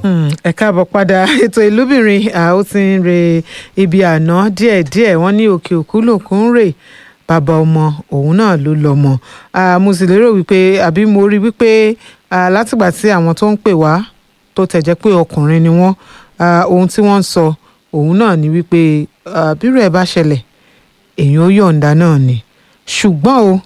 ẹ káàbọ̀ padà ètò ìlúbìnrin ó ti ń re ibi àná díẹ̀díẹ̀ wọ́n ní òkè òkú lòkun ń rè bàbá ọmọ òun náà ló lọ́mọ mo sì lérò wípé àbí mo rí wípé látìgbà tí àwọn tó ń pè wá tó tẹ̀ jẹ́ pé ọkùnrin ni wọ́n ohun tí wọ́n ń sọ òun náà ni wípé bírò ẹ̀ bá ṣẹlẹ̀ èèyàn ó yọ̀ǹda náà ni ṣùgbọ́n o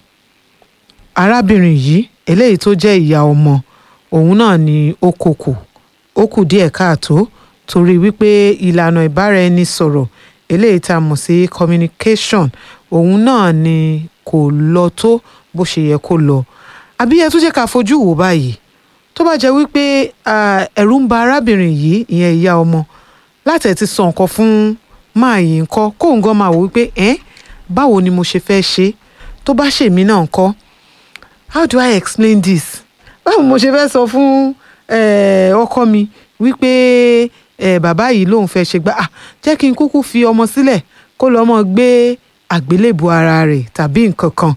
arábìnrin yìí eléyìí tó jẹ́ ìyá ọmọ òun náà ni ó kòkò ó kù díẹ̀ káàtó torí wípé ìlànà ìbáraẹnisọ̀rọ̀ eléyìí tá a mọ̀ sí communication òun náà ni kò lọ tó bó ṣe yẹ kó lọ àbí ẹ tún jẹ́ ká fojú wò báyìí tó bá jẹ́ wípé ẹ̀rù ń ba arábìnrin yìí ìyẹn ìyá ọmọ láti ẹ̀ ti sọ nǹkan fún máa yìí ńkọ́ kóun gan máa wò wípé ẹ́ báwo ni mo ṣe fẹ́ ṣe tó bá ṣèmí náà ńkọ́ how do I explain this báwo mo ṣe fẹ́ sọ fún ọkọ mi wípé bàbá yìí lòun fẹ́ ṣe gbá jẹ́ kí n kúkú fi ọmọ sílẹ̀ kó lọ́ mọ́ gbé àgbélébù ara rẹ̀ tàbí nǹkan kan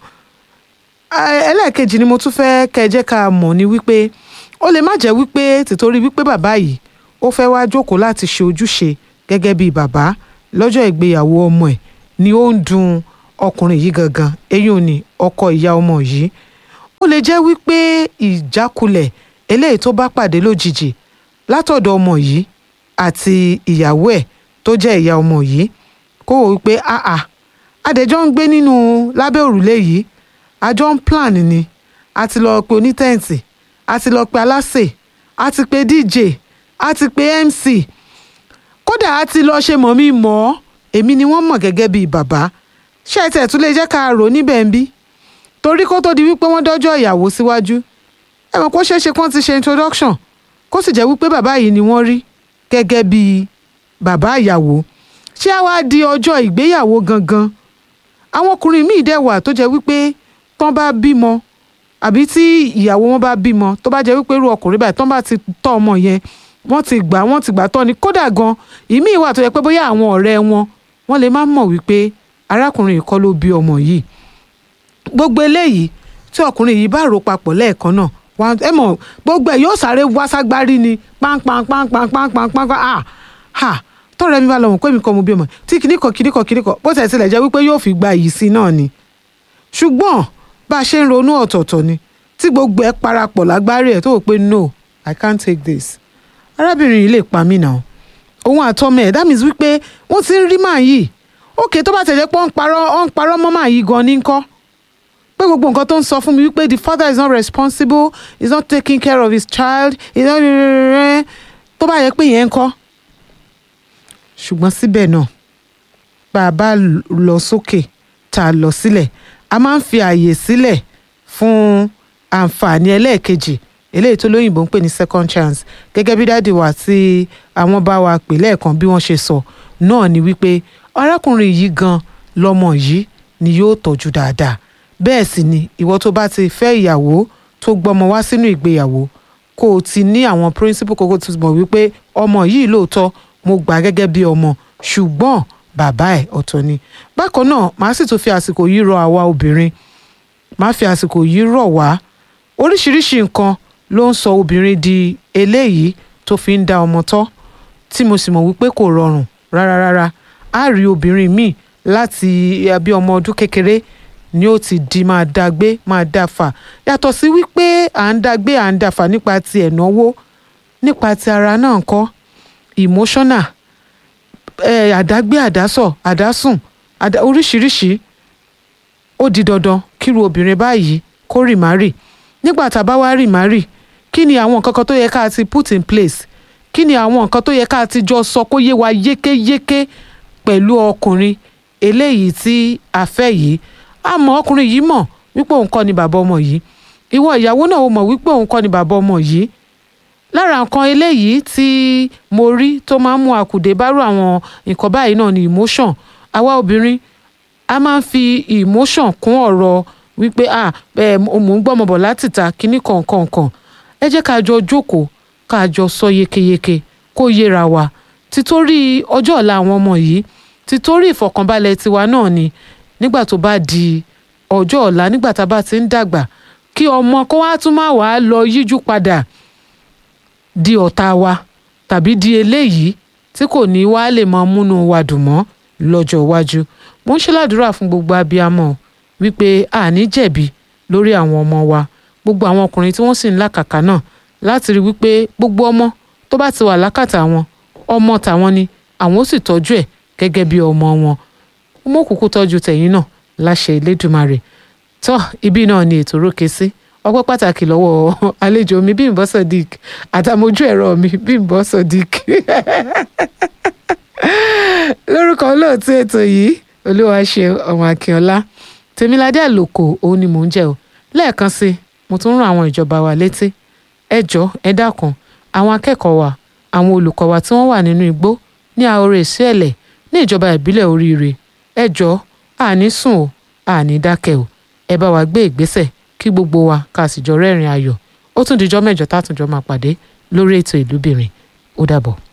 ẹlẹ́ẹ̀kejì ni mo tún fẹ́ kẹ́ ẹ jẹ́ ká mọ̀ ni wípé ó lè má jẹ́ wípé tìtorí wípé bàbá yìí ó fẹ́ wá jókòó láti ṣe ojúṣe gẹ́gẹ́ bí bàbá lọ́jọ́ ìgbéyàwó ọmọ ẹ̀ ni ó ń dùn ọkùnrin yìí gangan eyín ni ọkọ ìyá ọmọ yìí ó lè jẹ́ wípé ìjákulẹ̀ eléyìí tó bá pàdé lójijì látọ̀dọ̀ ọmọ yìí àti ìyàwó ẹ̀ tó jẹ́ ìyá ọmọ yìí kó wò wípé àà adẹjọ́ ń gbé nínú lábẹ́ òrùlé yìí àjọ ń plan ni a ti lọ pe onítẹ̀ǹtì a ti lọ pe aláṣẹ a ti pe dj a ti pe mc kódà a ti lọ ṣe mọ̀ mí mọ̀ ọ́ èmi ni wọ́n mọ̀ gẹ́gẹ́ bíi bàbá ṣé ẹ tẹ̀ tún lè jẹ́ ká rò níbẹ̀ ń bí torí kó tó di wípé wọ́n dọ́jọ́ ìyàwó síwájú ẹ mọ̀ kó ṣeé ṣe kó ti ṣe introduction kó sì jẹ́ wípé bàbá yìí ni wọ́n rí gẹ́gẹ́ bíi bàbá ìyàwó ṣé á wá di ọjọ́ ìgbéyàwó gangan àwọn ọkùnrin míì dẹ̀ wà tó jẹ́ wípé tán bá bímọ àbí tí ìyàwó wọn bá bímọ tó bá jẹ́ wípé irú ọkùnrin báyìí tán bá ti tọ́ ọmọ yẹn wọ́n ti gbà wọ́n ti gbà tọ́ ni kódà gan ìmíì wà tó yẹ pé bóyá àwọn ọ̀rẹ́ wọn wọ́n lè má mọ̀ wípé arákùnrin yìí kọ́ ló bí ọmọ yìí gbogbo eléyìí tí ọkùnrin yìí bá rò papọ̀ lẹ́ẹ̀kan náà wà ẹ mọ̀ gbogbo ẹ̀ yóò sáré wá ságbárí ni pánpánpánpánpánpánpán ah ha tọ́rẹ́ mi bá lọ mọ̀ pé mi kọ́ mo bí ọmọ tí kìnnìkan kìnnìkan kìnnìkan bó tẹ̀ tilẹ̀ jẹ́ wípé yóò fi gba yìí sí náà ni ṣùgbọ́n bá a ṣe ń ronú ọ̀tọ̀ọ̀tọ̀ ni tí gbogbo ẹ̀ parapọ̀ lágbárí ẹ̀ tó wò pé no I can't take this arábìnrin yìí lè pa mí náà òun àtọmọ ẹ̀ that means wípé wọ́n ti ń rí màá yìí ókè tó bá tẹ̀lé pé ó ń parọ́ ó ń parọ́ mọ́ màá yìí gan ní ńkọ́ pé gbogbo nǹkan tó ń sọ fún mi wípé the father is not responsible he is not taking care of his child he is not tó bá yẹ pé yẹn ń kọ́ ṣùgbọ́n síbẹ̀ náà bá a bá lọ sókè tá a lọ sílẹ̀ a máa ń fi ààyè sílẹ̀ fún àǹfààní ẹlẹ́ẹ̀kejì eléyìí tó lóyìnbó ń pè ní second chance gẹ́gẹ́ bí dáàdì wa tí àwọn bá wa pè lẹ́ẹ̀kan bí wọ́n ṣe sọ náà ni wípé arákùnrin yìí gan lọ́mọ yìí ni yóò tọ́jú dáadáa bẹ́ẹ̀ sì ni ìwọ tó bá ti fẹ́ ìyàwó tó gbọ́mọ wá sínú ìgbéyàwó kó o ti ní àwọn principle kókó tó mọ̀ wípé ọmọ yìí lóòótọ́ mo gbà gẹ́gẹ́ bí ọmọ ṣùgbọ́n bàbá ẹ̀ ọ̀tọ̀ ni bákan náà màá sì tún fi àsìkò yìí rọ àwa obìnrin màá fi àsìkò yìí rọ̀ wá oríṣiríṣi nǹkan ló ń sọ obìnrin di eléyìí tó fi ń dá ọmọ tọ́ tí mo sì mọ̀ wípé kò rọrùn rárá rárá á rí obìnrin míì láti bí ọmọ ọdún kékeré ni ó ti di máa dá gbé máa dá fà yàtọ̀ sí wípé à ń dá gbé à ń dá fà nípa ti ẹ̀náwó nípa ti ara náà kọ́ emotional eh, àdágbé àdásọ̀ àdásùn àdá oríṣiríṣi ó di dandan kíru obìnrin báyìí kó rì má rì nígbà tá a bá wá rì má rì kí ni àwọn nǹkan kan tó yẹ ká ti put in place kí ni àwọn nǹkan tó yẹ ká ti jọ sọ kó yé wa yékéyéké pẹ̀lú ọkùnrin eléyìí tí a fẹ́ yìí àmọ́ ọkùnrin yìí mọ̀ wípé òun kọ́ ni bàbá ọmọ yìí ìwọ ìyàwó náà ó mọ̀ wípé òun kọ́ ni bàbá ọmọ yìí lára nǹkan eléyìí tí mo rí tó máa ń mú àkùdé bárò àwọn nǹkan báyìí náà ni emotion àwa obìnrin a máa ń fi emotion kún ọ̀rọ̀ wípé ah ẹ mò ń gbọ́mọ bọ̀ láti ta kínní kọ̀ọ̀kan ẹ jẹ́ ká jọ jókòó ká jọ sọ yékéyéké kó yéra wa títorí ọjọ́ ọ̀la àwọn ọmọ yìí títorí ìfọ̀kànbalẹ̀ tiwa náà ni nígbà tó bá di ọjọ́ ọ̀la nígbà tá a bá ti ń dàgbà kí ọmọ kó wá tún máa wàá lọ yíjú padà di ọ̀tá wa tàbí di eléyìí tí kò ní wá lè máa múnú wa dùn mọ́ lọ́jọ́ iwájú mo ń ṣe ládùúrà fún gbogbo abiyamọ wípé àní jẹ̀bi lórí àwọn ọmọ wa gbogbo àwọn ọkùnrin tí wọ́n sì ń làkàkà náà láti rí wípé gbogbo ọmọ tó bá ti wà lákàtà wọn ọmọ tàwọn ni àwọn ó sì tọ́jú ẹ̀ gẹ́gẹ́ bí ọmọ wọn mo kúkú tọ́jú tẹ̀yìn náà láṣẹ Elédùmarè tọ́ ibi náà ni ètò rókè sí ọpẹ́ pàtàkì lọ́wọ́ àlejò mi Bímbọ́ Sodiq àtàmójú ẹ̀rọ mi Bímbọ́ Sodiq lórúkọ olóòtú ètò yìí Olúwaṣe ọmọ Akínọlá Tèmiládé Àlòkò òun ni mò ń jẹ́ o lẹ́ẹ̀kan sí i mo tún rán àwọn ìjọba wa létí ẹ jọ̀ọ́ ẹ dákun àwọn akẹ́kọ̀ọ́ wa àwọn olùkọ́ wa tí wọ́n wà nínú igbó ní Àhóró Ìsíẹ̀lẹ̀ ní ìjọba ìbílẹ̀ Oríire ẹ jọ̀ọ́ àní sùn o àní dákẹ́ o ẹ bá wa gbé ìgbésẹ̀ kí gbogbo wa ká sì jọ rẹ́rìn ayọ̀ ó tún dijọ́ mẹ́jọ tá a tún jọ máa pàdé lórí ètò ìlúbìnrin ó dàbọ̀.